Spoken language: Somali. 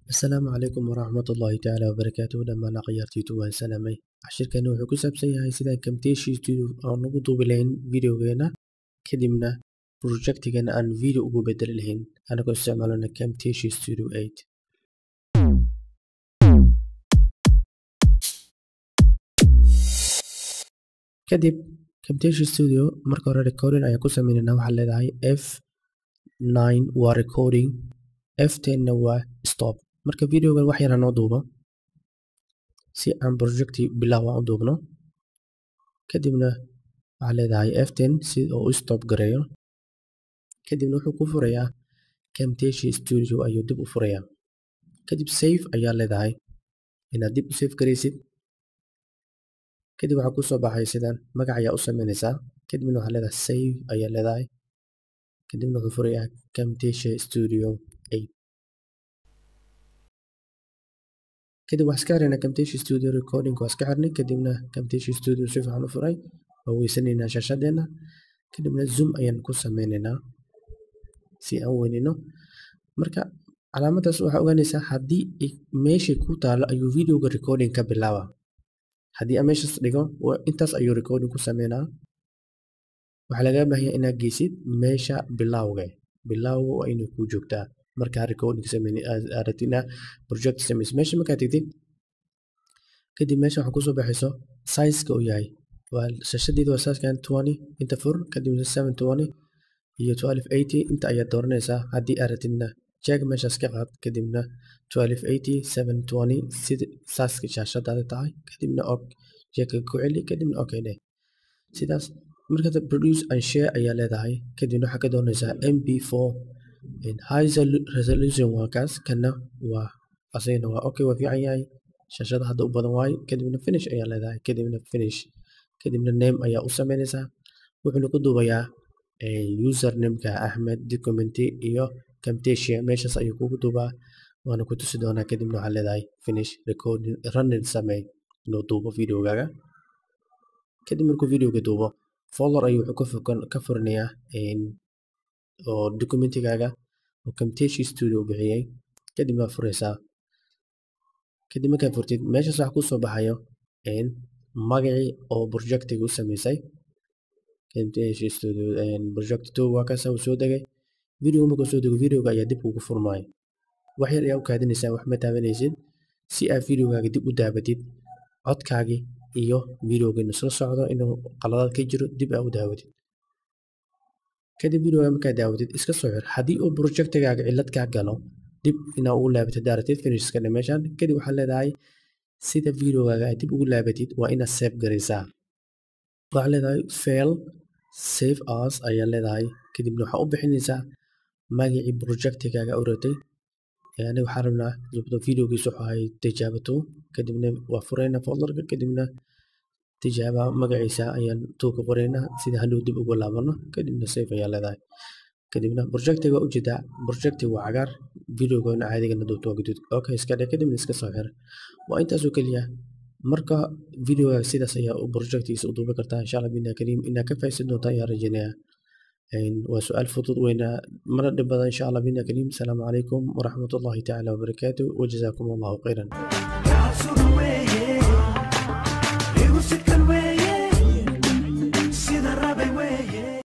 asalaamu calaykum waraxmatullaahi tacaala wabarakaatuhu dhammaan akhyaartiitu waan salaamay cashirkani wuxuu ku saabsan yahay sidaan camtasia studio aan ugu duubi lahayn videogeena kadibna projectigana aan video ugu bedeli lahayn anagoo isticmaalana camtasia studio 8 kadib camtasia studio marka hore recording ayaan ku sameynayna waxaa leedahay f 9 waa recording f 10 na waa stop marka videogan wax yar noo duubo si aan projecti bilow aan u duubno kadibna waxaa leedahay f 10 si oo u stop gareeyo kadibna wuxuu ku furayaa camtasia studio ayuu dib u furayaa kadib save ayaa leedahay inaad dib u save garaysid kadib waxaa kusoo baxay sidan magac ayaa u sameynaysaa kadibna waxaa leedahay save ayaa leedahay kadibna wuxuu furayaa camtasia studio 8 kadib waxaa iska xirnaa camtasia studio recording waa iska xirnay kadibna camtasia studio si fiican u furay waa weysanaynaa shaashadeena kadibna zoom ayaan ku sameynaynaa si aan weynino marka calaamadaas waxaa ogaanaysaa haddii meeshay ku taalo ayuu videoga recording ka bilaaba haddii aan meeshaas dhigo intaas ayuu recording ku sameynaa waxaa lagaa baahanya inaad geysid meesha bilowga bilowga waa inay kuu joogtaa markaa recording sameynaragtina project sameys meesha markaa tegtid kadib meesha waxaa kusoo baxayso sizeka uu yahay waa shashadeeda waa sizekan twenty inta fur kadibna seven twenty iyo twelve eighty inta ayaad dooranaysaa haddii aad rabtidna jeeg meeshaas ka qaad kadibna twelve eighty seven twenty sida saaska shaashadaada tahay kadibna og jeegka ku celi kadibna okay dheh sidaas marka produce and share ayaa leedahay kadibna waxaa ka doonaysaa mp four high resolution waa kaas kana waa asagana waa okay waa fiican yahay shaashada hadda u badan waaye kadibna finish ayaa leedahay kadibna finish kadibna name ayaa u sameynaysaa wuxuuna ku duubayaa usernameka axmed documenty iyo camtasia meeshaas ayuu kugu duubaa waana ku tusi doonaa kadibna waxaa leedahay finish recording running samey inuu duubo videogaaga kadib markuu videoga duubo folder ayuu wuxuu ka furinayaa oo documentigaaga oo camtasia studio bixiyey kadib waa furaysaa kadib markaad furtid meeshaas waxaa kusoo baxayo magacii oo projectiga u sameysay camtasia studio project two waa kaasa uu soo degay video markuu soo dego videoga ayaa dib ugu furmaayo wax yar ayaa u kaadinaysaa wax ma taabanaysid si aad videogaaga dib u daabatid codkaagii iyo videogiina soo socdo inuu qaladaad ka jiro dib aa u daawatid kadib videoga markaa daawatid iska soo xir haddii uu projectigaaga cillad kaa galo dib inaa ugu laabatid daaratid finishska meeshan kadib waxaa leedahay sida videogaaga aad dib ugu laabatid waa inaad save garaysaa waxaa leedahay fail save as ayaa leedahay kadibna waxaa u bixinaysaa magacii projectigaaga u ratay aniga waxaa rabnaa videogiis wuxuu ahay tijaabato kadibna waa furaynaa folderka kadibna tijaaba magaciisa ayaan tuuka qoraynaa sida hadhow dib ugu laabano kadibna safe ayaa leedahay kadibna projectiga waa ujeedaa projectiga waa cagaar videogana caadigana duubta waa gaduud okay iska dhe kadibna iska soo xir waa intaasoo keliya marka videoga sidaas ayaa projectigiisa u duubi kartaa insha allah bina kariim inaa ka faa'iidsan doontaa ayaa rajaynayaa waa su-aal fudud weyna mana dhib badan insha allah bina kariim asalaamu calaykum waraxmatullahi tacaala wabarakaatu wajazaakum allahu khayran